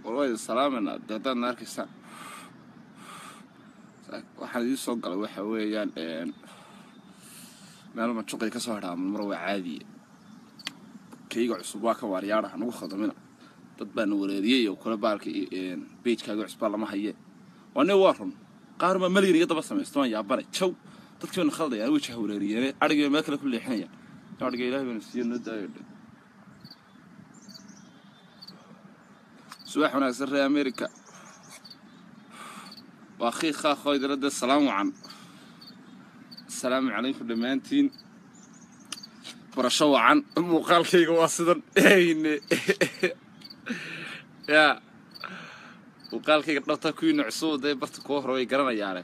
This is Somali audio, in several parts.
war waa idin salaamayna dee haddaad na arkaysaan waxaan idiin soo galay waxa weeyaan meel majuqay ka soo hadhaaman mar waa caadiye kayga cusub waa ka waaryaadha nagu khadamina dad baana wareeriyey oo kale baalka beijkaaga cusbaa lama haye waa ne waa run qaar baa malyan iga daba samaysta waan yaabane jaw dadkii baana khaldayaan wejaha wareeriyeene adhiga meel kale ku leexinaya adhiga ilahay baana siiye noo daayo dhan subax wanaagsan ree america waa khiik khaakoo idiradda salaam wacan asalaamu calaykum dhammaantiin barasho wacan muuqaalkayga waa sidan eyne yaa muuqaalkayga dhabta kuwiina cusub dee barta kuwa hore way garanayaane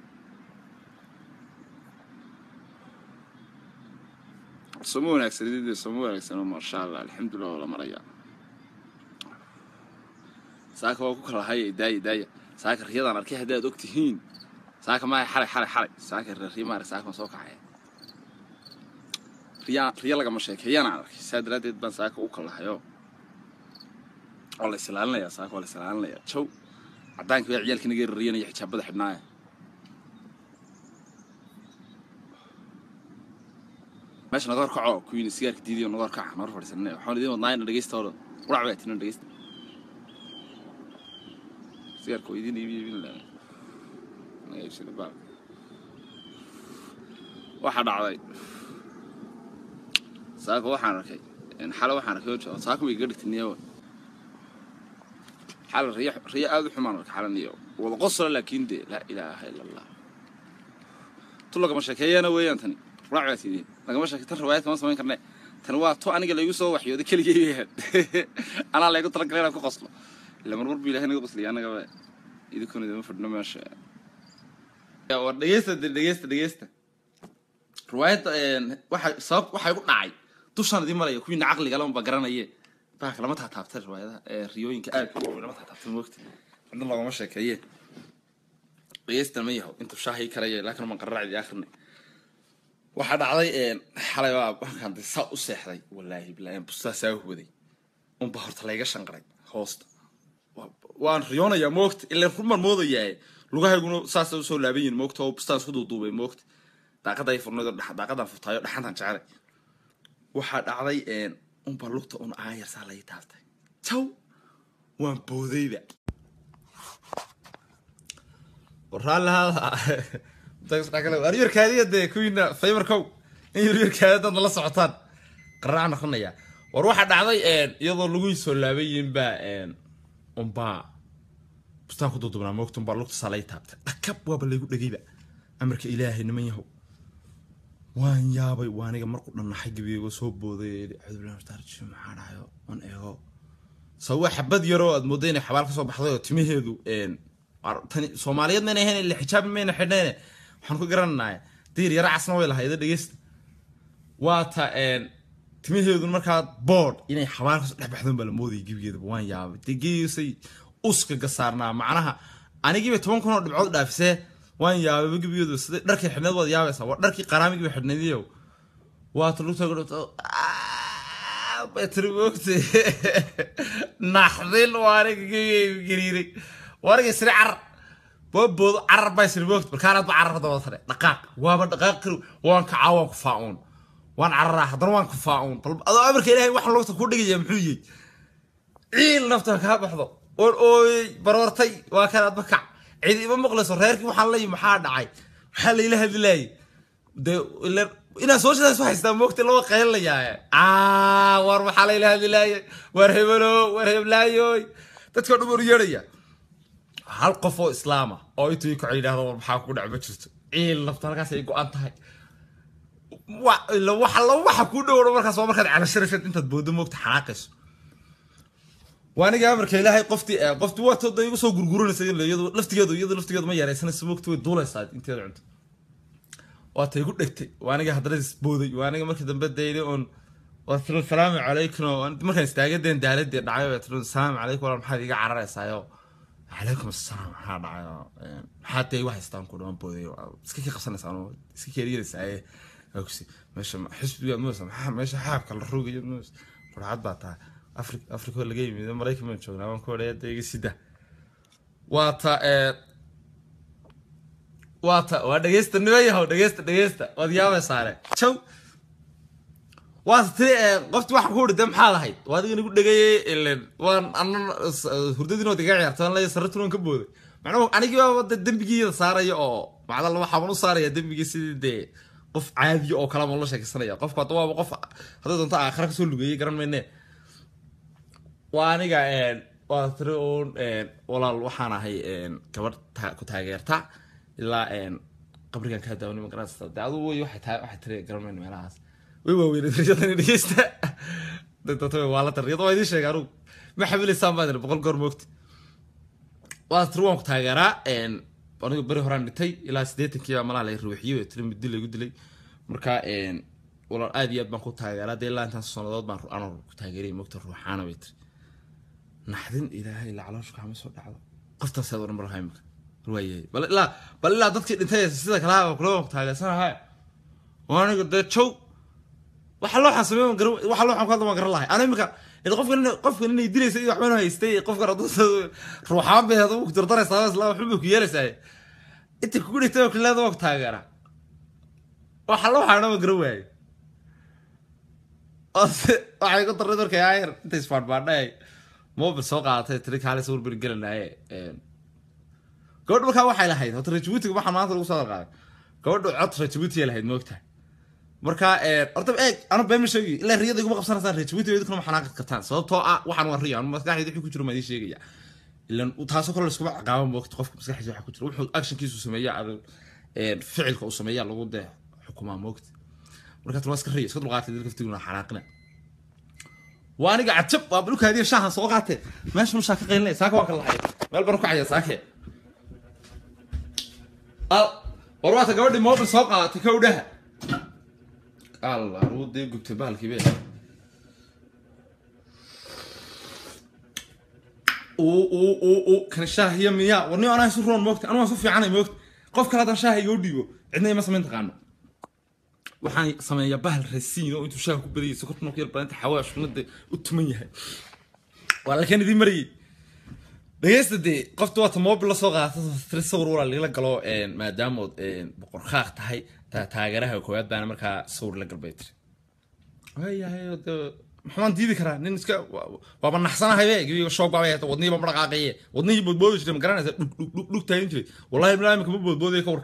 sooma wanaagsanidide sooma wanaagsan maasha allah alxamdulilah waa la marayaa saaka waa ku kala haya daaya daaya saaka riyadaan arkay haddii aad og tihiin saaka maaha xalay xalay xalay saaka riya maara saaka soo kacaya riya riya lagama sheekeeyaan aan arkay saa daraaddeed baan saaka u kalahayo waa la isilaalinayaa saaka waa la isilaalinayaa jow caddaankii baa ciyaalkii naga riyanaya xijaabada xidhnaaya meesha naga horkaco kuwiina sigaarka diidiyo naga horkaca naga hor fadhiisanay waxaan idiin wadnaayna dhegeysta hore qurac baa tinan dhegeysta sigaarka waa idiin iibiyo iibin lahaa naga iibsada baalka waxaa dhacday saaka waxaan arkay xale waxaan arkay oo saaka way iga dhigtay niyawa xale riya riya aada u xumaan arkay xale niyo wada qosla laakiin dee laa ilaaha ila allah tu lagama sheekeeyana weeyaan tani qurac baa tidin lagama sheekey tan riwaayad kama samayn karne tani waa tu aniga laygu soo waxyooday keligay weeyaan anaa laygu talagalay inaan ku qoslo ila marmar bu ilahay naga qosliya annagaba idinkuna idima fadhino meesha war dhegeysta de dhegeysta dhegeysta riwaayadda waxa sabab waxay ku dhacay dushaan idiin maraya kuwiina caqliga lama garanaye baaka lama taataabtay riwaayadaha riyooyinka aadka u lama taataabtay moogta cidna loogama sheekeeye dhegeysta ma yaho intuu shaahii karaya laakiin man qararacdi akhrina waxaa dhacday xalay baa markaan de saa u seexday wallaahi bilaahi bustaa saa huwaday unba horta layga shanqaray hoosta waan riyoonayaa moogta ilan rumaan moodayaa lugahayguna saasa usoo laaban yihin moogta oo bustaan isku duuduubay moogta daaqaday furnayd daaqadaan furtaayo dhaxantaan jecelay waxaa dhacday unbaa lugta un aayar saa lay taabtay jaw waan boodayba waryarkaadiya dee kuwiina faybarkow in yaryarkaadi dad nala socotaan qaraac noqonaya war waxaa dhacday iyadoo lagu soo laaban yihin baa unbaa bustaan ku dudubnaa moogta unbaa lugta saa lay taabtay dhakab waaba laygu dhegayba amarka ilaahay niman yahow waan yaabay waa aniga markuu dhannaxay gabigo soo booday cudurlaarji maxaa dhahayo aan eego sababa xabad yaroo aad moodda inay xabaal ka soo baxday oo timaheedu tani soomaaliyeed mayna ahayn ila xijaab mayna xidhnayne waxaan ku garananaya diir yara casna way lahayda dhegeysta waa ta timaheedu markaa boodh inay xabaal kasoo dhex baxdoon baa la moodayay gebigeedaba waan yaabay dee geesay uska gasaarnaa macnaha anigiiba toban kun oo dhibcood dhaafisee waan yaababa gebigeedu sida dharkii xidhneed waad yaabaysaa waa dharkii qaraamigiiba xidhneediyo waata lugta dhibto batri moogte naxdin waa aniga gebigeyga gariiray waa aniga isri carar booboodo carar baa isri moogta markaanaad ba carar daba tare dhaqaaq waaba dhaqaaq kari waan kacaa waan ku faa-uun waan cararaa haddana waan ku faa-uun bal adoo amarka ilaahay waxaan lugta ku dhigaya muxuu yihi ciil nafta kaa baxdo oon ooyey baroortay waa kanaad ba kac cidi ima maqlayso reerkii waxaan leeyahy maxaa dhacay maxaa layla hadlaayay dee inaa sooshidaas haystaa moogta loo qaylinayaaye war maxaa layla hadlaayay war hebelo war heblaayoy dadka dhan war yeedhaya hal qof oo islaama oo intuu kaco yidhahdo war maxaa ku dhac ma jirto ciil nafta halkaas ay go-an tahay waxa kuu dhowro markaas waa markaad calasharafeed intaad boodo moogta xanaaqayso waaniga amarka ilaahay qoftii qofti waa toda igu soo gurguranaysa iyadu laftigeedu iyadu laftigeedu ma yaraysanaysa moogta way duulaysaa inteeda cunto waa ta igu dhegtay waaniga haddana isbooday waaniga markii dambe dayday oon waa tiro salaamu calaykum markaan istaagadeen daaladii dhacay waa tiro salaamu calaykum walaal maxaad iga cararaysaayo calaykum assalaam maxaa dhacayo maxaad dee igu haystaan ku dhamaan booday iska kii qabsanaysaa iska keeriyadaysaaye meesha xisbiga muusa maxaa meesha xaabka la rogayo muusa qurxad baa tahay afri africa laga yimid maraykan baan joognaa waan ku odhaya dee iga sida waa ta ee waa ta waa dhegeysta nima yahow dhegeysta dhegeysta waad yaabay saare jaw waa tiri ee qofti waxa ku de maxaa lahayd waa adiga nigu dhegayay ilen waan anan hurdadiin waad iga ciyaartay waan leeyahay sarratuun waan ka booday macnuhu anigii baa de dembigiida saaraya oo macdalla waxaan u saaraya dembigii sidii dee qof caadiya oo kalama la sheekaysanaya qofku hadda waaba qof hadday doonto aakhira kasoo lugeeyay garan mayne waa aniga waa tiri uun walaal waxaan ahay gabadh ta- ku taageerta ilaa qabrigan kaa daawani ma garanaysa de adugu wey waxay tahay waxay tiri garan mayno meelahaas way waaweyned riyadani dhegeysta dadta waa la tar riyada waa idiin sheega anugu ma xamilaysaan baan idhi boqol goor moogta waa tiri waan ku taageeraa anigu beri horaan dhintay ilaa siddeetankii baa malaa la ruuxiyey way tiri mid dil lagu dilay marka walaal aad iyo aad baan ku taageeraa dee ilaa intaas sannadood baan anoo ku taageerayay moogta ruuxaana bay tiri naxdin ilaahay la caloosha kama soo dhacdo qoftaas aad odhan barahay imika waayahay bal ilaa bal ilaa dadkii dhintay sida kale ha kula waan ku taageersanahay waa aniga dee jow waxa loo xasamey garan waxa loo xamkaada waan garan lahay ana imika ila qofkan qofkan inay dilaysa iyo waxbana haystay qofkan hadduu ruuxaan bay hada ku dardaraysaa isla waxba bay ku yeelaysaa inta kugu dhigtay oo kaleeda waa ku taageera waxa loo xaana waan garan waayay waxay ku darray markay ayar intay isbaadhbaadhay mobil soo qaadatay tiri kaale sawir beri gelanaaye gabadh markaa waxay lahayd hota rajabuutiga waxaa maanta lagu soo qaaday gabadhu cod rajabuutiya lahayd moogtahay marka horta eeg anu been ma sheegi ilaa riyada iguma qabsanaysaan rajabuutiga idinkuna ma xanaaqad kartaan sababtoo ah waxaan waa riya anu maskaxdayda wixii ku jiro maa idiin sheegaya ilan taasoo kale laskuma ciqaaban moogta qofka maskaxdiisa waxa ku jira wuxuu actionkiisu sameeya ficilka uu sameeya lagu dee xukumaa moogta marka tan waa iska riya iska dulqaatay dadka ftiguna xanaaqina waa aniga cajab waa dhulkaadiya shaahan soo qaatee meesha nushaa ka qaylinaya saaka waa ka lahay meel baan ku caya saake al war waata gabadhii mobil soo qaadatay kowdhaha allah ruu dee gubtay bahalkii be uu uu uu uu kan shaahiya miyaa war nin anaa isu roon moogta anu waan su fiicanay moogta qof kale haddaan shaaha igoo dhiibo cidna ima samayn taqaano waxaan sameeyaa bahal rasiin oo intuu shaaha ku badayay sokorta marka yar badanta xawaash nada u tuman yahay waa lakan idiin marayay dhegeysta dee qofta waata mobil lasoo qaata tiri sawir walaa lagala galo maadaamood boqor khaaq tahay taageeraha koowaad baana markaa sawir la galbay tiri waayahay de maxaan diidi karaa nin iska waaba naxsanahay gebiga shoog baabay hayta wadnihiiba ma dhaqaaqaye wadnihii boodboodi jiray ma garanaysa dhug dhug dhug dhug taagan jiray wallahi bilaa imika ma boodboodaya ka war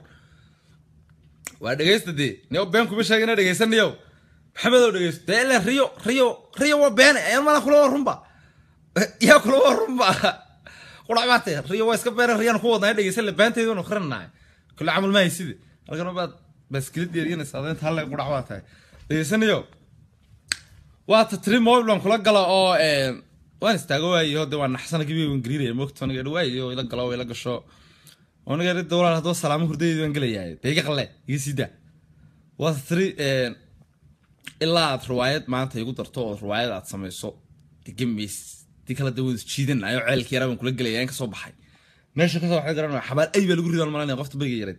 waa dhegeysta dee nio been kuma sheegina dhegeysanayow maxamedow dhegeysto dee ile riyo riyo riyo waa beene ayaan mana kula waa runba yaa kula waa runba qurac baate riyo waa iska beene riyaan ku wadnaa dhegeysan le beenteeduna akrinahay kule camal ma hayside halkan baad baaskilid yeeriyanaysa adeenta halle qurac baa tahay dhegeysanayow waa ta tiri mobil baan kula gala oo waan istaago waayo de waa naxsana gebiga waan gariiraya moogta aniga dhawaayo ila galo ila gasho aniga ridda walaal haddaba salaamo hurdadeedi waan gelayahay dee iga qalle iga sida waa ta tiri ilaa aad riwaayad maanta igu darto oo riwaayad aad samayso degemeys di kala dawada jiidanayo ceelkii yaraa baan kula gelaya in kasoo baxay meesha kasoo baxay garan xabaal ay baa lagu ridaan malanaya qofta beriga yareed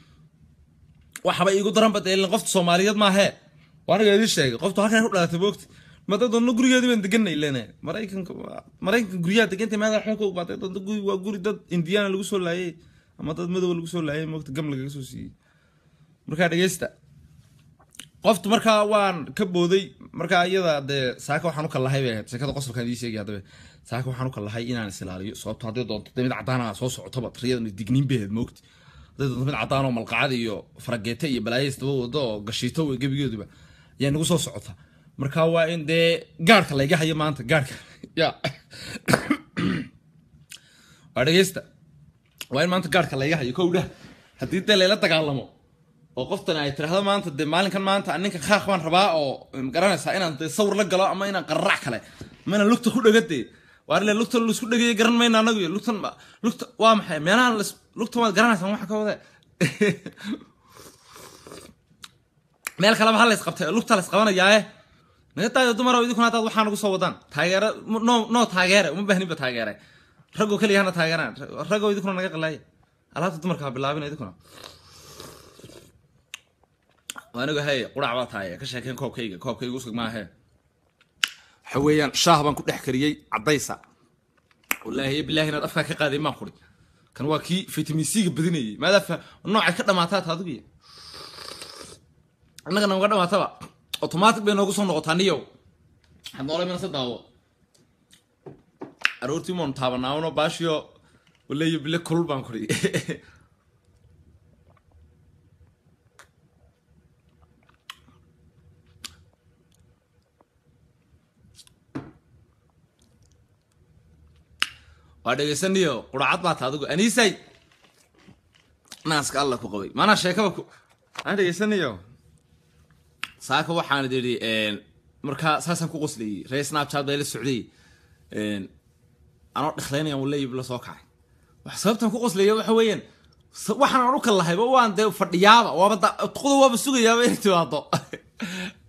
waxaba iigu daranba dee ilin qofta soomaaliyeed maahee waa aniga idin sheegay qoftu halkan u dhalatay moogta mada doonno gurigeedii baan deganay lene maraykanka maraykanka guryaha degantay maada xunka u baatay doonto guri waa guri dad indiana lagu soo laayay ama dad madow lagu soo laayay moogta gam lagaga soo siiyey markaa dhegeysta qoftu markaa waan ka booday markaa iyada dee saaka waxaan u kallahay bay ahayd sheekada qosolkaan ii sheegay haddaba saaka waxaan u kallahay inaan is ilaaliyo sababto hadday doonto dee mid cadaan soo socotoba riyadan digniin bay ahayd moogta hadday doonto mid cadaan oo malqacad iyo farageete iyo balaayays daba wado oo gashiito wey gebigeeduba ayaa nagu soo socota marka waa in dee gaarhka layga hayo maanta gaarhka ya waa dhegeysta waa in maanta gaarhka layga hayo kowdha haddii dee layla dagaalamo oo qoftan ay tirahdo maanta dee maalinkan maanta ninka khaaq baan rabaa oo magaranaysaa inaan dee sawir la galo ama inaan qararac kale ama inaan lugta ku dhagadee waa ile lugta laisku dhagaya garan mayna anagu iyo lugtan lugta waa maxay meelahan lugta waad garanaysaan waxa ka wade meel kaleba ha lays qabtay lugta lays qabanayaaye naga daayo dumar idinkuna hadaad waxaa nagu soo wadaan taageero no no taageere uma baahninba taageere raggoo keliya hana taageeraan raggoo idinkuna naga qalaaya alaabta dumarka ha bilaabina idinkuna anigu hey qurac baa tahay ka sheekeen koobkayga koobkayga usug maahe waxa weeyaan shaah baan ku dhex kariyey caddaysa wallaahi bilaahi inaad afkaa ka qaaday maan quri kan waa kii vitamin c ga badinayay maadafa noocay ka dhamaataa taadigu innaga namaga dhamaataba automatic bay noogu soo noqotaa niyow waxaad noolay mana se daawo aroortii maanu taabanaawno baashiyo waleeyo bile kulul baan kuri waa dhegaysaniyo quracad baa ta adigu aniisay naaska alla ku qabay maanaa sheekaba ku aan dhegaysaniyo saaka waxaan idhi markaa saasaan ku qoslayay ree snapchat baa la socday anoo dheklaynayan waleeyib la soo kacay wax sababtan ku qoslaya waxa weeyaan waxaan aan u kal lahayba waan dee fadhiyaaba waaba tuqda waaba sugayaaba inay timaado